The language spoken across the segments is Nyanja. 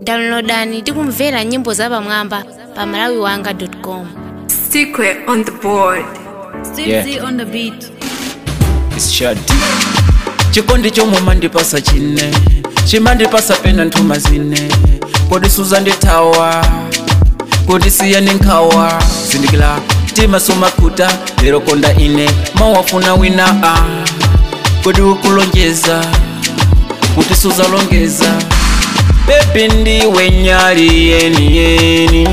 downloadani tikumvera nyimbo zapamwamba pa malawiwanga.com Secret on the board. Steve Yeah. Z on the beat. Shadi. chikondi chomwe mandipasa chine chimandipasa pena nthuma zine kodi suzandithawa kodi siyani nkhawa zindikila timasomakuta lero konda ine mawafuna wina a kodi ukulonjeza kuti suzalongeza bebi ndiwe nyali yeni yeni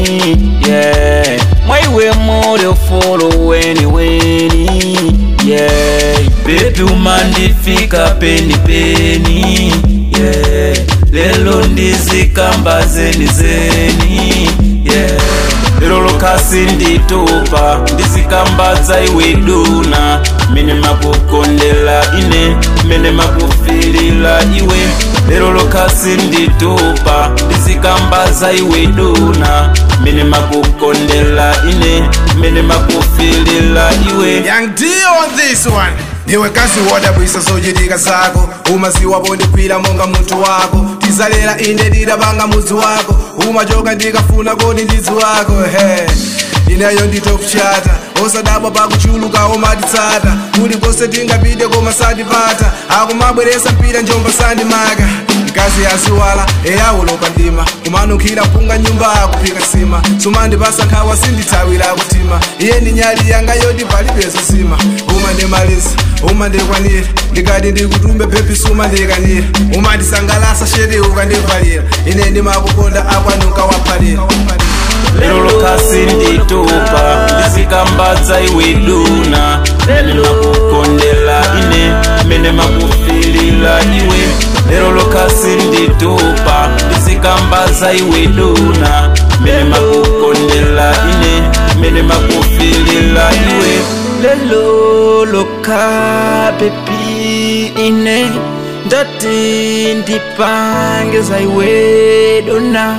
yeah. mwaiwe muli ufulu weni weni yeah. bebi umandifika peni peni yeah. lelo ndizikamba zeni zeni yeah. lero lokasi nditupa ndizikambadza iwe duna mene makukondela ine mene makufilila iwe lero lokasi nditupa ndizikambaza iwe duna mene makukondela ine mene makufilila iwe Young D on this one niwe kazi wodabwisa zochitika zako umaziwa pondikwira monga munthu wako tizalera ine ndidabanga mudzi wako umachoka ndikafuna kodi ndidzi wako he ineyo nditopchata osadabwa pakuchuluka omatitsata kulikonse tingapite koma sandipata akumabweresa mpira njomba sandimaka mkazi yaziwala eyawulopa ndima kumanunkhira mpunga nyumba akuphika sima sumandipasa nkhawa sindithawira kutima iye ndi nyali yanga yoti palibezo sima umandimaliza umandikwanira ndikati ndikutumbe phephi sumandikanira umandisangalasa sheti ukandivalira ine ndimakukonda akwanuka waphalira lero lokasi nditupa ndizikambadza iwe duna mene makukondela ine mene makufilila iwe lero lokasi nditupa ndizikambaza iwe duna mene makukondela ine mene makufilila iwe lelo loka bebi ine ndati ndipangeza iwe dona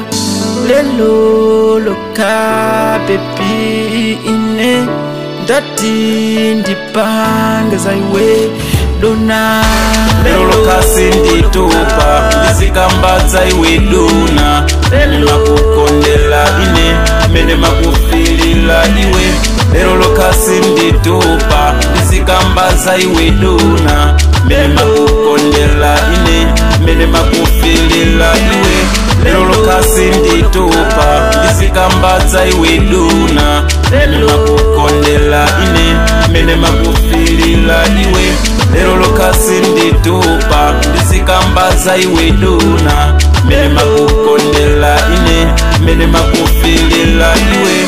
lelo loka bebi ine ndati ndipangeza iwe dona lelo lokasi nditupa ndizikambadza iwe duna mene makukondela ine mene makufilila iwe lero lokasi nditupa ndizikambaza iwe duna mene makukondela ine mene makufilila iwe lero lokasi nditupa ndizikambadza iwe duna mene makukondela ine mene makufilila iwe lero lokasi nditupa ndizikambaza iwe duna mene makukondela ine mene makufilila iwe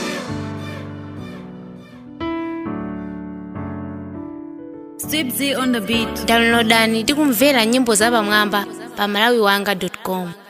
Steve Z on the beat. downloadani tikumvera nyimbo zapamwamba pa malawiwanga.com